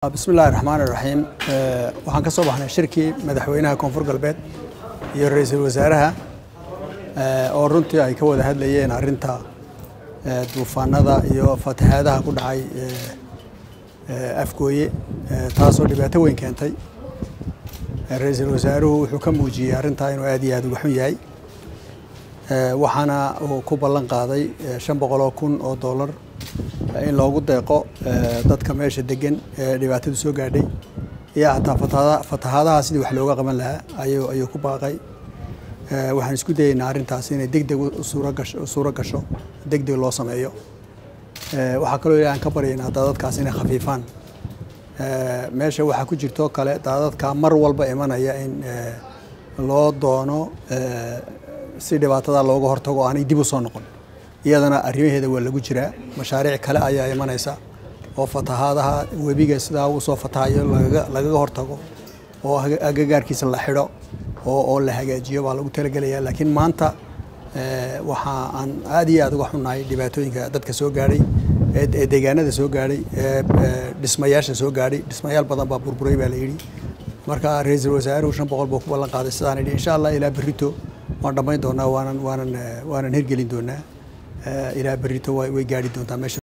bismi illaahi raxmaani raxiim waxaan ka soo baxnay shirkii madaxweynaha koonfur galbeed iyo ra-iisul wasaaraha oo runtii ay ka wada hadlayeen arrinta duufaanada iyo fatahaadaha ku dhacay afgooye taasoo dhibaato weyn keentay ra-iisul wasaaruhu wuxuu ka muujiyey arrintaa inuu aad iyo aad uga xun yahay waxaana uu ku ballan qaaday shan boqoloo kun oo dollar in loogu deeqo dadka meesha degan ee dhibaatadu soo gaadhay iyo xataa fatahaadaha sidii wax looga qaban lahaa ayuu ayuu ku baaqay waxaan isku dayeynaa arrintaas inay deg deg suuro gasho deg deg loo sameeyo waxaa kaloo ilahi aan ka baryaynaa daadadkaas inay khafiifaan meesha waxaa ku jirtoo kale daadadka mar walba imanaya in loo doono si dhibaatada looga hortago aanay dib u soo noqon iyadana arrimaheeda waa lagu jiraa mashaariic kale ayaa imanaysa oo fatahaadaha webiga sidaa uu soo fatahayo lagaga hortago oo agagaarkiisa la xidho oo la hagaajiyo baa lagu talagelaya laakiin maanta waxa aan aad iyo aad uga xunnahay dhibaatooyinka dadka soo gaadhay ee deegaanada soo gaadhay ee dhismayaasha soo gaadhay dhismayaal badan baa burburay baa la yidhi marka ra-iisul wasaaruhu shan boqol buu ku ballan qaaday sidaan yidhi insha allah ilaa berrito waan dhammayn doonaa waanan waanan waanan hirgelin doonaa ilaa berrito way gaadhi doontaa meesha